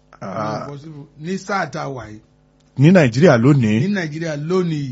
Ah, possible ní sáà tá a wà yìí ní nàìjíríà ní lónìí nàìjíríà lónìí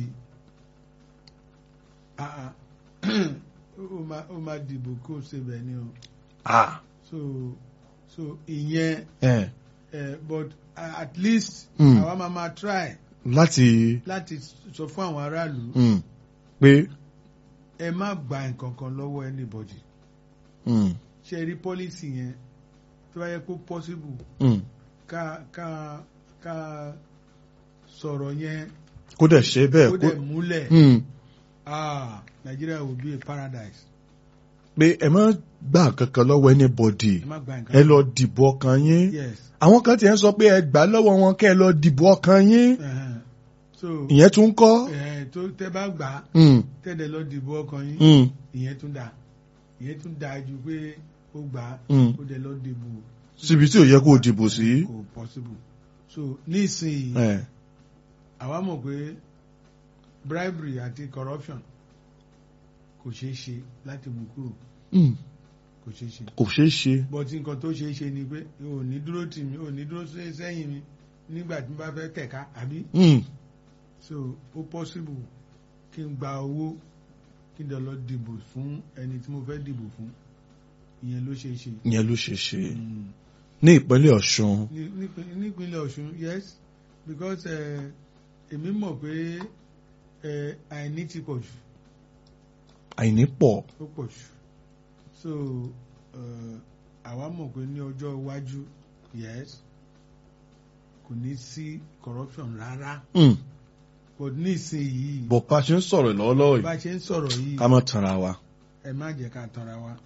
ah, ah, ó máa ó máa dìbò kó o ṣe bẹ́ẹ̀ ni o Ah, so so ìyẹn eh, eh, but uh, at least Mm. àwa máa máa try láti láti sọ fún àwọn aráàlú mm, pé ẹ má gba nǹkan kan lọ́wọ́ anybody mm, ṣe rí policy yẹn tó bá yẹ kó possible mm, ká ká ká sọ̀rọ̀ yẹn kó dẹ̀ ṣe bẹ́ẹ̀ kó kó dẹ̀ múlẹ̀ mm, ah Nigeria will be a paradise pé ẹ má gbà kankan lọ́wọ́ anybody ẹ má gba nǹkan ẹ lọ dìbò ọkàn yín yes àwọn kan tiẹ̀ ń sọ pé ẹ gbà lọ́wọ́ wọn kẹ́ ẹ lọ dìbò ọkàn yín uh-huh. so ìyẹn tún kọ́ eh, tó tẹ bá gbà á Mm, tẹ́lẹ̀ lọ dìbò ọkàn yín mm, ìyẹn tún dáa ìyẹn tún dáa ju pé ó gbà á mm. ó dẹ̀ lọ dìbò síbi tí ò yẹ kó o dìbò sí. kò possible so nísìnyí Eh, àwa mọ̀ pé bribery àti corruption kò ṣeé ṣe láti mú kúrò mm, kò ṣeé ṣe kò ṣeé ṣe. but nǹkan tó ṣeé ṣe ni pé o ò ní dúró tì mí o ò ní dúró sí- sẹ́yìn mi nígbà tí mo bá fẹ́ tẹ̀ka àbí Mm, so ó possible kí n gba owó kí n dẹ̀ lọ dìbò fún ẹni tí mo fẹ́ dìbò fún ìyẹn ló ṣeé ṣe. ìyẹn ló ṣe ṣe Mm. ní ìpínlẹ̀ Ọ̀ṣun. Ní- nípin- nípínlẹ̀ Ọ̀ṣun yes because eh, èmi mọ̀ pé eh, àìní ti pọ̀ jù àìní pọ̀. ó pọ̀ jù so eh, àwa mọ̀ pé ní ọjọ́ iwájú yes kò ní sí corruption rárá Mm, but nísìnyìí bọ̀ pa ṣe ń sọ̀rọ̀ lọ́wọ́lọ́wọ́ bá yìí a ṣe ń sọ̀rọ̀ yìí ká má tanra wa. ẹ má jẹ́ ká tanra wa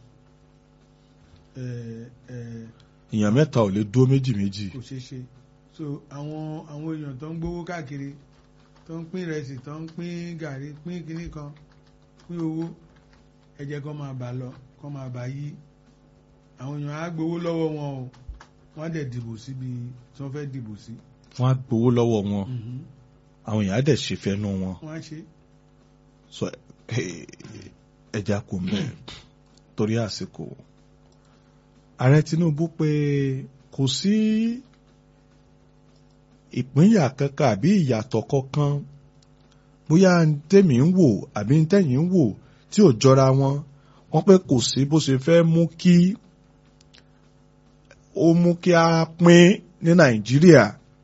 Eh, eh, èèyàn mẹ́ta ò lè dúró méjì méjì. kò ṣeé ṣe so àwọn àwọn èèyàn tó ń gbowó káàkiri tó ń pín ìrẹsì tó ń pín gàrí pín kinní kan pín owó ẹ jẹ́ kó máa bà lọ kó máa bà yí àwọn èèyàn á gbowó lọ́wọ́ wọn o wọ́n á dẹ̀ dìbò síbi tí wọ́n fẹ́ dìbò sí wọ́n á gbowó lọ́wọ́ wọn àwọn èèyàn á dẹ̀ ṣe fẹ́nu wọn. wọ́n á ṣe sọ eh, ẹja kò mẹ́ torí àsìkò. ààrẹ Tinubu pé kò sí ìpínyà kankan àbí ìyàtọ̀ kankan bóyá tèmi ń wò àbí tẹ̀yìn ń wò tí ò jọra wọn wọ́n pé kò sí bó ṣe fẹ́ mú kí ó mú kí a pín ní Nàìjíríà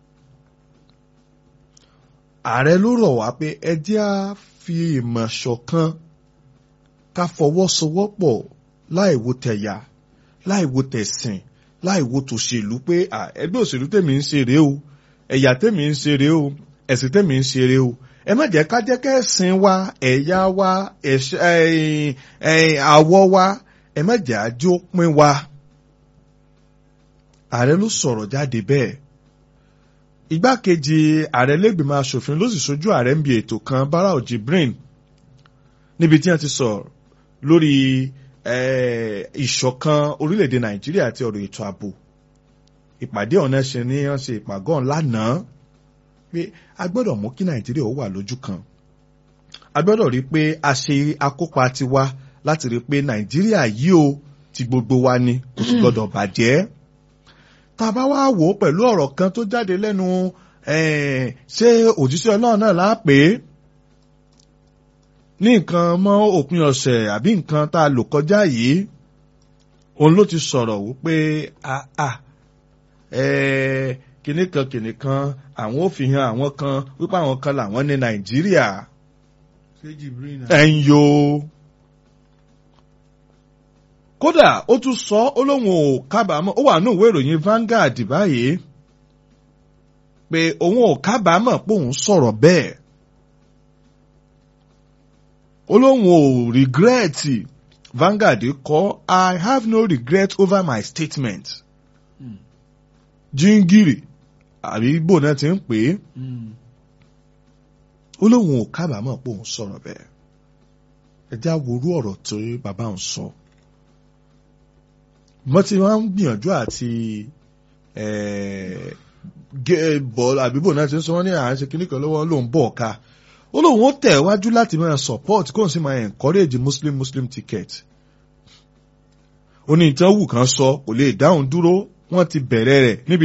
ààrẹ ló rọ̀ wá pé ẹ jẹ́ á fi ìmọ̀ ṣọ̀kan ká fọwọ́sowọ́pọ̀ láì wo tẹ̀yà láì wo tẹ̀sìn láì wo tòṣèlú pé à, ẹgbẹ́ òṣèlú tèmi ń ṣe rèé o ẹ̀yà tèmi ń ṣe rèé o ẹ̀sìn tèmi ń ṣe rèé o ẹ má jẹ́ ká jẹ́ kẹ́sìn wa ẹ̀yà wa ẹ̀ṣ- ẹ̀yìn- ẹ̀yìn àwọ̀ wa ẹ má jẹ́ àjọ pín wa. ààrẹ ló sọ̀rọ̀ jáde bẹ́ẹ̀ igbákejì ààrẹ lẹ́gbìmọ̀ asòfin ló sì sojú ààrẹ ń bi ètò kan Barau Jibrin níbi tí wọ́n ti sọ̀rọ̀ lórí eh, ìṣọ̀kan orílẹ̀-èdè Nàìjíríà àti ọ̀rọ̀ ètò ààbò ìpàdé ọ̀nà ṣe ní wọ́n ṣe ìpàgọ́ lánàá pé a gbọ́dọ̀ mú kí Nàìjíríà ó wà lójú kan a gbọ́dọ̀ rí pé a ṣe akópa tiwa láti rí pé Nàìjíríà yìí o ti gbogbo wa ni kò sì gbọ́dọ̀ bàjẹ́ tá a bá wá wò ó pẹ̀lú ọ̀rọ̀ kan tó jáde lẹ́nu eh, ṣé òjíṣẹ́ Ọlọ́run náà láà pé ní nǹkan mọ́ òpin ọ̀sẹ̀ àbí nǹkan tá a lò kọjá yìí òun ló ti sọ̀rọ̀ wípé àà kìnnì kan kìnnì kan àwọn ò fi hàn àwọn kan wípé àwọn kan làwọn ní Nàìjíríà ṣé Jibril náà ẹ̀ ń yo kódà ó tún sọ ó lóun ò kábàámọ̀ ó wà ní ìwé ìròyìn Vanguard báyìí pé òun ò kábàámọ̀ pé òun sọ̀rọ̀ bẹ́ẹ̀ ó lóun ò regret Vanguard kọ I have no regret over my statement Mm. jíngìrì àbí igbó náà ti ń pè é Mm. ó lóun ò kábàámọ̀ pé òun sọ̀rọ̀ bẹ́ẹ̀ ẹ já worú ọ̀rọ̀ tó bàbá òun sọ mo ti máa ń gbìyànjú àti gé bọ́ọ̀lù àbíbò náà ti ń sọ wọ́n ní à ń ṣe kíní kan lọ́wọ́ lòun bọ̀ ọ̀ka ó lóun ó tẹ̀ wájú láti máa support kóun sì máa encourage muslim muslim ticket ó ní ìtàn wù kan sọ kò lè dáhùn dúró wọ́n ti bẹ̀rẹ̀ rẹ̀ níbi